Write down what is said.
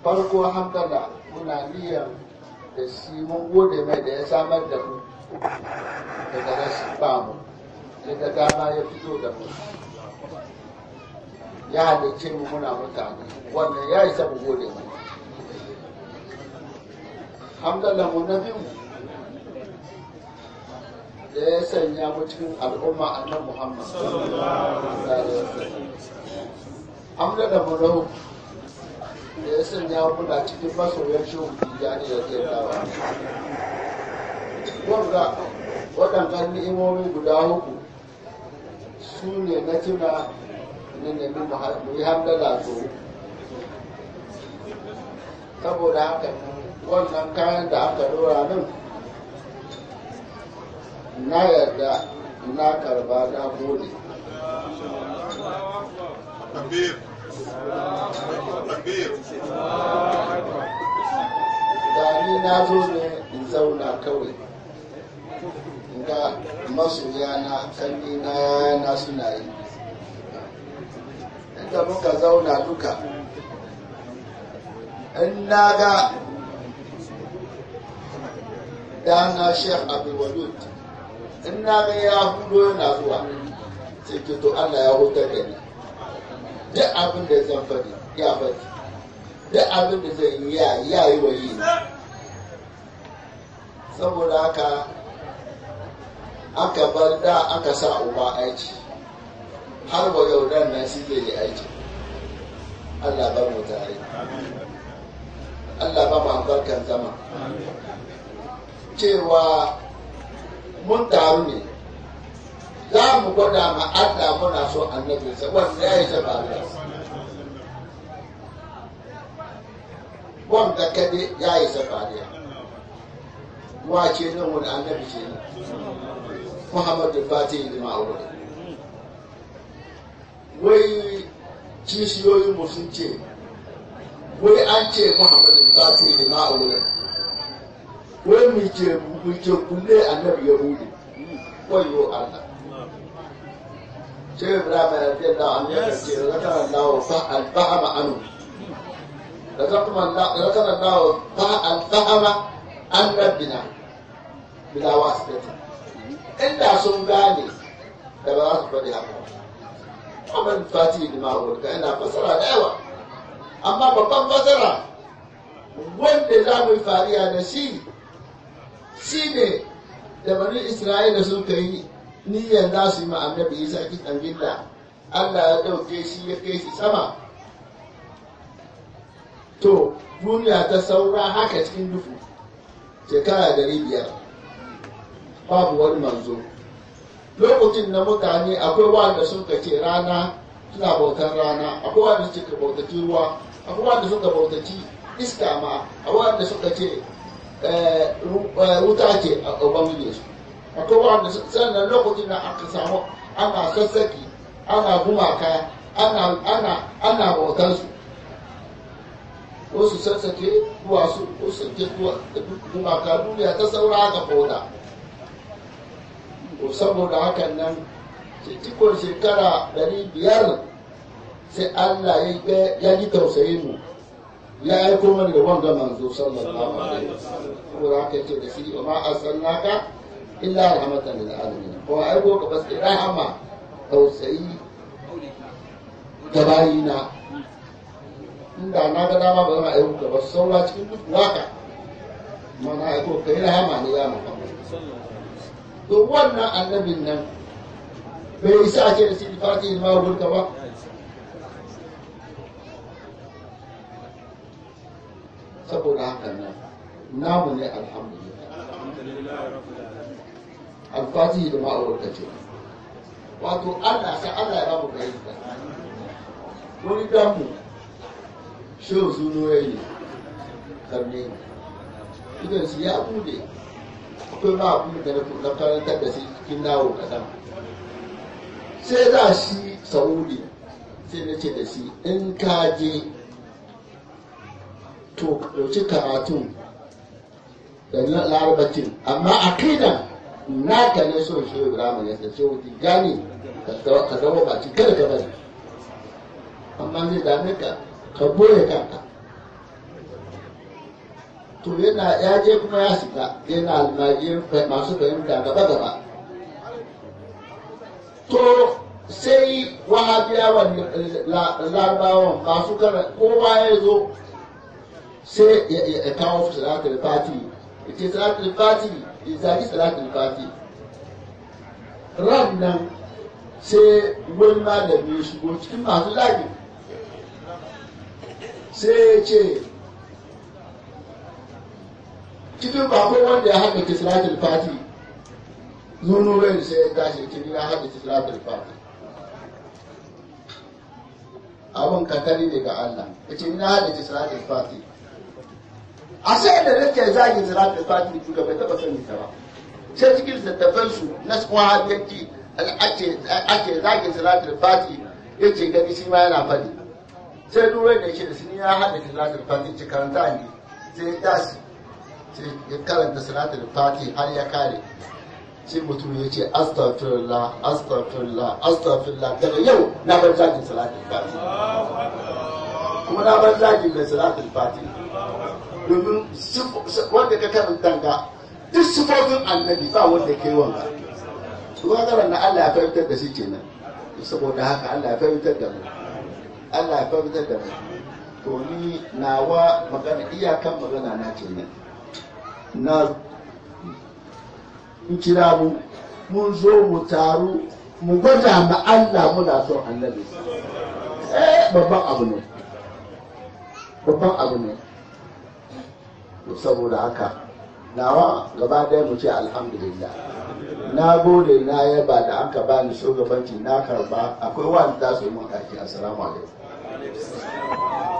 farko hamdala muna niyyar da shi mun gode mai da ya samar da mu daga rashin ba mu daga dama ya fito da mu ya halicce mu muna mutane wannan ya isa mu gode mai hamdala mu na biyu da ya sanya mu cikin al'umma annan muhammad hamdala mu na uku da ya sanya muna cikin masoyan shehu tijjani da ke dawa wanda waɗannan ni'imomi guda uku su ne na tuna na nemi mu yi hamdala so saboda haka wannan kayan da aka dora nan na yarda na karba na gode Takbir. Takbir. da ni na zo ne in zauna kawai in ga masoya na kanni na yana suna yi inda muka zauna duka in na ga dana sheikh abdulwadud in na ga ya hudo yana zuwa sai ke to allah ya hutar da ni duk abin da zan faɗi ya faɗi duk abin da zai yi ya ya yi wa yi saboda haka aka bar da aka sa uba aiki har wa yau dan nan shi zai yi aiki Allah ba mu tare Allah ba mu albarkan zama cewa mun taru ne za mu gwada ma Allah muna so annabinsa wanda ya yi zaba da wanda kade ya yi safariya wace nan wani annabi ce ne muhammadu fatih da ma'aure wai kishiyoyin mu sun ce wai an ce muhammadu fatih da ma'aure wai mu ce mu ce kulle annabi ya bude wayo allah sai ibrahim ya ce da annabi ce zakara allah fa al-fahama anhu ذكر الله الفهم عن ربنا بلا واسطة إلا sun gane da ba za su faɗi haka ba abin fati da ma'aurata ina fasara da yawa amma babban fasara wanda za mu yi fariya da shi shi ne da bani isra'ila sun kai niyyar za su yi ma annabi isa kitan gilla allah ya ɗauke shi ya kai shi sama to duniya ta saura haka cikin dufu shekara dari biyar babu wani manzo lokacin na mutane akwai wanda suka ce rana suna bautar rana akwai wanda suka bautaci ruwa akwai wanda suka bautaci iska ma akwai wanda suka ce wuta ce a ubangiji su akwai wanda sannan lokacin da aka samu ana sassaki ana gumaka ana bautar su wasu sassake duwatsu wasu sake gumaka duniya ta saura haka koda ko saboda hakan nan cikon shekara ɗari biyar sai allah ya ji tausayin mu ya aiko mana da wanga manzo sallallahu alaihi wasallam saboda haka ce da shi wa ma arsalnaka illa rahmatan lil alamin ko aiko ka bas rahama tausayi ga bayina inda na ga dama ba zan aiko ka ba saura cikin duk waka mana aiko ka yi rahama ne ya muhammad to wannan annabin nan bai isa a ce da shi fati ma wurka ba saboda haka nan namu ne alhamdulillah alfatihi da ma'aurata ce wato allah sa allah ya ba mu fahimta wani damu shehu suno ya yi karne idan su ya bude akwai ma abin da na karantar da shi cikin nawo kadan sai za shi saudi sai na ce da shi in ka je to ɗauki karatun da larabacin amma a kaidan naka ne son shehu ibrahim ya sace wuti gani ka zama baki kada ka bari amma zai dame ka ka boye kanka to yana ya je kuma ya shiga yana almajiyar masu fahimta gaba gaba to sai wahabiyawan larabawan masu kara kowa ya zo sai ya kawo salatul fati ya ce salatul fati ya zagi salatul fati ran nan sai wani malami ya shigo cikin masu zagi sai ya ce cikin bako wanda ya haɗa salatul fati zuno bai sai ya tashi ce ya haɗa salatul fati abin katari ne ga Allah ya ce na haɗa salatul fati a sai da nake zagi salatul fati duka bai taɓa sani ta ba sai cikin littattafan su na wahabiyanci ake zagin salatul fati ya ce gani shi ma yana faɗi sai duwai da shi da sini ya haɗa salatul fati ce karanta ne sai ya tashi sai ya karanta salatul fati har ya kare sai mutum ya ce astaghfirullah astaghfirullah astaghfirullah daga yau na bar zagin salatul fati kuma na bar zagin mai salatul fati domin wanda ka karanta ga duk sifofin annabi ba wanda ke wanga kuma karan na Allah ya fahimtar da shi kenan saboda haka Allah ya fahimtar da mu Allah ya fahimtar da mu to ni nawa magana iyakan magana na kenan na in kira mu mun zo mu taru mu gwada ma Allah muna son annabi eh babban abu ne babban abu ne saboda haka nawa gaba ɗaya mu ce alhamdulillah na gode na yaba da an ka bani shugabanci na karba akwai wani za su yi mun aiki assalamu alaikum